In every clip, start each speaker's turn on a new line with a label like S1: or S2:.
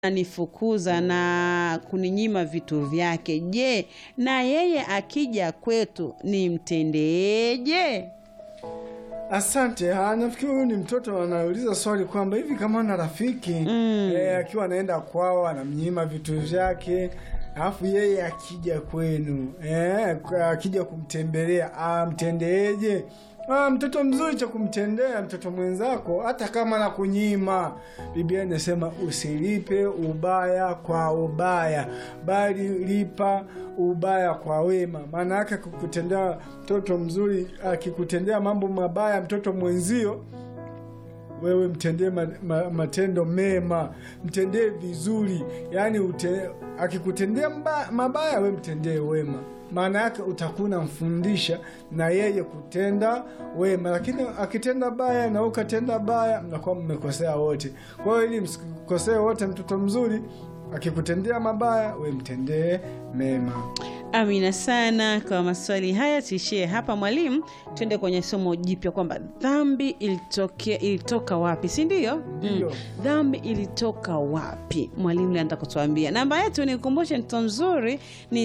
S1: anifukuza na kuninyima vitu vyake. Je, na yeye akija kwetu nimtendeje?
S2: Asante. Ah, nafikiri huyu ni mtoto anauliza swali kwamba hivi kama ana rafiki mm. eh, akiwa anaenda kwao anamnyima vitu vyake, alafu yeye akija kwenu eh, akija kumtembelea amtendeeje? Ah, mtoto mzuri cha kumtendea mtoto mwenzako hata kama na kunyima. Biblia inasema usilipe ubaya kwa ubaya, bali lipa ubaya kwa wema. Maana yake kukutendea mtoto mzuri, akikutendea mambo mabaya mtoto mwenzio wewe mtendee ma, ma, matendo mema, mtendee vizuri. Yani ute, akikutendea mba, mabaya we mtendee wema maana yake utakuwa unamfundisha na yeye kutenda wema, lakini akitenda baya na ukatenda baya, mnakuwa mmekosea wote. Kwa hiyo ili msikosee wote, mtoto mzuri akikutendea mabaya, we mtendee mema.
S1: Amina sana kwa maswali haya. Tuishie hapa mwalimu, tuende kwenye somo jipya kwamba dhambi ilitokea ilitoka wapi, si ndio?
S2: Ndio.
S1: Dhambi ilitoka wapi? Mwalimu anataka kutuambia. Namba yetu ni kumbushe, mtoto mzuri ni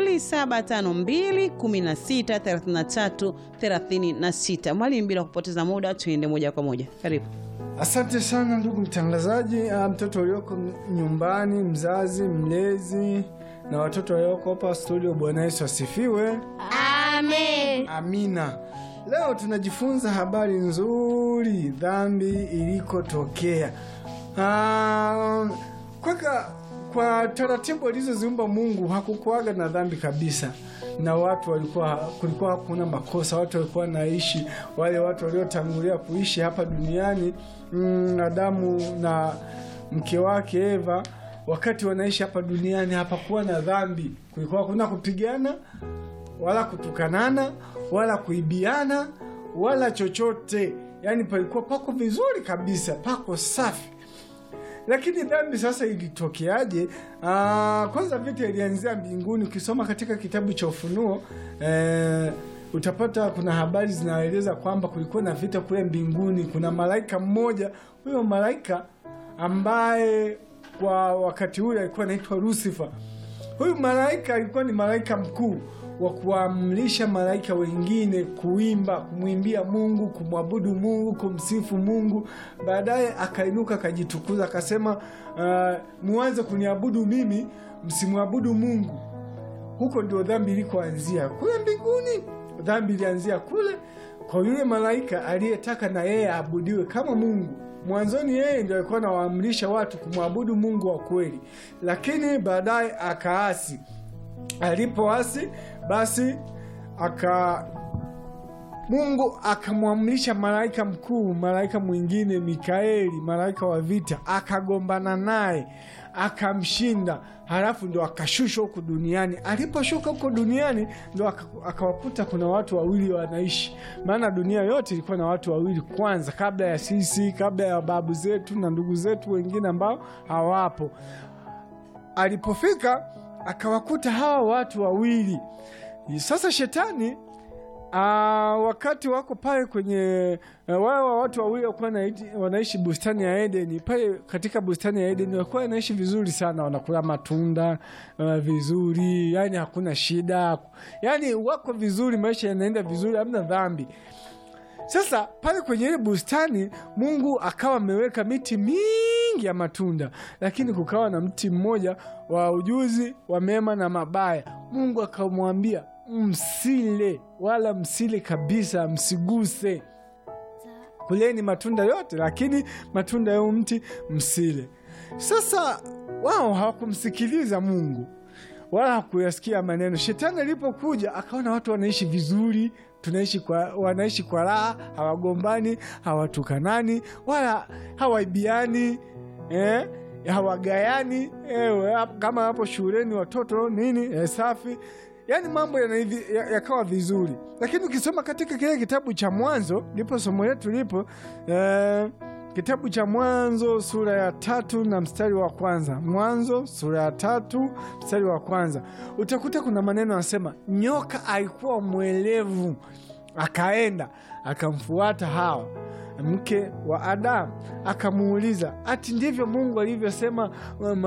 S1: 0752163336. Mwalimu, bila kupoteza muda, tuende moja kwa moja, karibu.
S2: Asante sana ndugu mtangazaji. Ah, mtoto ulioko nyumbani, mzazi, mlezi na watoto walioko hapa studio, Bwana Yesu asifiwe.
S3: Amen.
S2: Amina. Leo tunajifunza habari nzuri, dhambi ilikotokea. Ah, kwaka kwa taratibu alizoziumba Mungu hakukuaga na dhambi kabisa, na watu walikuwa, kulikuwa hakuna makosa. Watu walikuwa wanaishi, wale watu waliotangulia kuishi hapa duniani, mm, Adamu na mke wake Eva, wakati wanaishi hapa duniani hapakuwa na dhambi. Kulikuwa hakuna kupigana wala kutukanana wala kuibiana wala chochote, yaani palikuwa pako vizuri kabisa, pako safi. Lakini dhambi sasa ilitokeaje? Ah, kwanza vita ilianzia mbinguni. Ukisoma katika kitabu cha Ufunuo eh, utapata kuna habari zinaeleza kwamba kulikuwa na vita kule mbinguni. Kuna malaika mmoja, huyo malaika ambaye kwa wakati ule alikuwa anaitwa Lucifer. Huyu malaika alikuwa ni malaika mkuu wa kuamrisha malaika wengine kuimba, kumwimbia Mungu, kumwabudu Mungu, kumsifu Mungu. Baadaye akainuka akajitukuza, akasema uh, muanze kuniabudu mimi, msimwabudu Mungu. Huko ndio dhambi ilikoanzia, kule mbinguni. Dhambi ilianzia kule kwa yule malaika aliyetaka na yeye aabudiwe kama Mungu. Mwanzoni yeye ndio alikuwa anawaamrisha watu kumwabudu Mungu wa kweli, lakini baadaye akaasi. Alipoasi basi aka Mungu akamwamrisha malaika mkuu, malaika mwingine Mikaeli, malaika wa vita, akagombana naye akamshinda, halafu ndo akashushwa huku duniani. Aliposhuka huko duniani ndo akawakuta kuna watu wawili wanaishi, maana dunia yote ilikuwa na watu wawili kwanza, kabla ya sisi, kabla ya babu zetu na ndugu zetu wengine ambao hawapo. Alipofika akawakuta hawa watu wawili. Sasa shetani aa, wakati wako pale kwenye wao watu wawili walikuwa wanaishi bustani ya Edeni. Pale katika bustani ya Edeni walikuwa wanaishi vizuri sana, wanakula matunda uh, vizuri, yani hakuna shida, yani wako vizuri, maisha yanaenda vizuri, hamna dhambi. Sasa pale kwenye ile bustani Mungu akawa ameweka miti mingi ya matunda, lakini kukawa na mti mmoja wa ujuzi wa mema na mabaya. Mungu akamwambia msile, wala msile kabisa, msiguse. Kuleni matunda yote, lakini matunda ya mti msile. Sasa wao hawakumsikiliza Mungu wala hakuyasikia maneno. Shetani alipokuja akaona watu wanaishi vizuri tunaishi kwa, wanaishi kwa raha, hawagombani, hawatukanani, wala hawaibiani eh, hawagayani eh, kama hapo shuleni watoto nini eh, safi, yaani mambo yakawa ya vizuri. Lakini ukisoma katika kile kitabu cha Mwanzo, ndipo somo letu lipo eh, kitabu cha Mwanzo sura ya tatu na mstari wa kwanza. Mwanzo sura ya tatu mstari wa kwanza, utakuta kuna maneno anasema, nyoka alikuwa mwelevu, akaenda akamfuata Hawa mke wa Adamu. Akamuuliza, ati ndivyo Mungu alivyosema um,